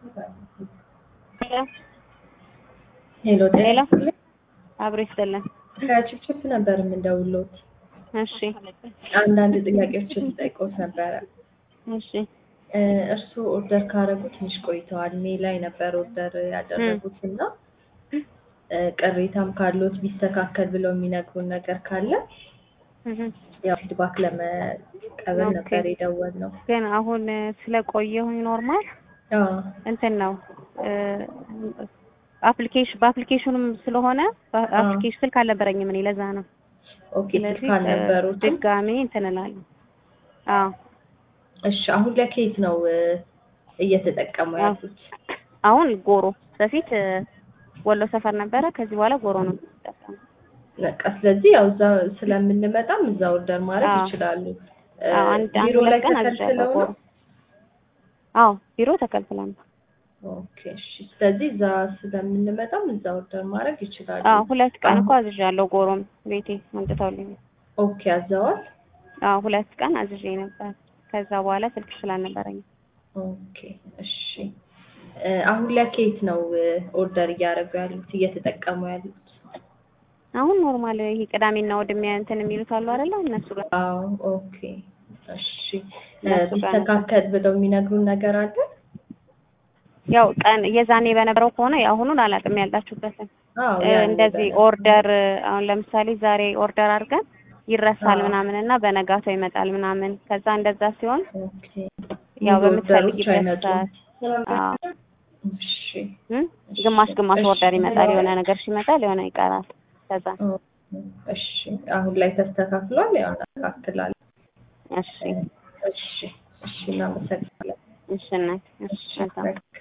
ሄሎ ሄሎ ጤና አብሮ ይስጥልን። ከችፕችፕ ነበር የምንደውሎት። እሺ አንዳንድ ጥያቄዎችን ልጠይቅዎት ነበረ። እሺ እ እርስዎ ኦርደር ካደረጉ ትንሽ ቆይተዋል። ሜይ ላይ ነበር ኦርደር ያደረጉት እና እ ቅሬታም ካለዎት ቢስተካከል ብለው የሚነግሩን ነገር ካለ እህ ያው ፊድባክ ለመቀበል ኦኬ። ነበር የደወልነው። ግን አሁን ስለቆየሁኝ ኖርማል አዎ እንትን ነው አፕሊኬሽን በአፕሊኬሽኑም ስለሆነ በአፕሊኬሽን ስልክ አልነበረኝም እኔ ለዛ ነው። ኦኬ ስልክ ስለዚህ እ አልነበሩትም? ድጋሜ እንትን እላለሁ። አዎ እሺ አሁን ለኬት ነው እ እየተጠቀሙ አዎ። ያሉት? አሁን ጎሮ በፊት እ ወሎ ሰፈር ነበረ። ከዚህ በኋላ ጎሮ ነው የምጠቀመው። በቃ ስለዚህ ያው እዛ ስለምንመጣም እዛ ኦርደር ማድረግ አዎ። ይችላሉ። እ አዎ አንድ አንድ ቢሮ ላይ ሁለት ቀን አዝዣለሁ ተከልክለው ጎሮ። ነው? አዎ ቢሮ ተከልክለን ነው። ኦኬ እሺ። ስለዚህ እዛ ስለምንመጣም እዛ ኦርደር ማድረግ ይችላሉ። አዎ ሁለት ቀን እኮ አሁን- አዝዣለሁ ጎሮም ቤቴ አምጥተውልኝ። ኦኬ አዘዋል። አዎ ሁለት ቀን አዝዤ ነበር። ከዛ በኋላ ስልክ ስላልነበረኝ ኦኬ እሺ። እ አሁን ለኬት ነው እ ኦርደር እያደረጉ ያሉት እየተጠቀሙ ያሉት? አሁን ኖርማል ይሄ ቅዳሜና እሑድ የሚያ- እንትን የሚሉት አሉ አይደለ? እነሱ ጋር አዎ ኦኬ እሺ። እ እነሱ ጋር ነበር። ቢስተካከል ብለው የሚነግሩን ነገር አለ? ያው ቀን የዛኔ በነበረው ከሆነ የአሁኑን አላውቅም ያላችሁበትን አዎ እ ያኔ እንደዚህ በነበረው። ኦርደር አሁን ለምሳሌ ዛሬ ኦርደር አድርገን ይረሳል አዎ። ምናምን እና በነጋታው ይመጣል ምናምን ከዛ እንደዛ ሲሆን ኦኬ ያው ብዙ ኦርደሮች በምትፈልጊበት አይመጡም? ሰዓት አዎ እሺ እ ግማሽ ግማሽ እሺ። ኦርደር ይመጣል የሆነ ነገር ሲመጣል የሆነ ይቀራል ከዛ እሺ አሁን ላይ ተስተካክሏል። ያው እናስተካክላለን። እሺ እሺ እሺ እናመሰግናለን። እሺ እናት እሺ መልካም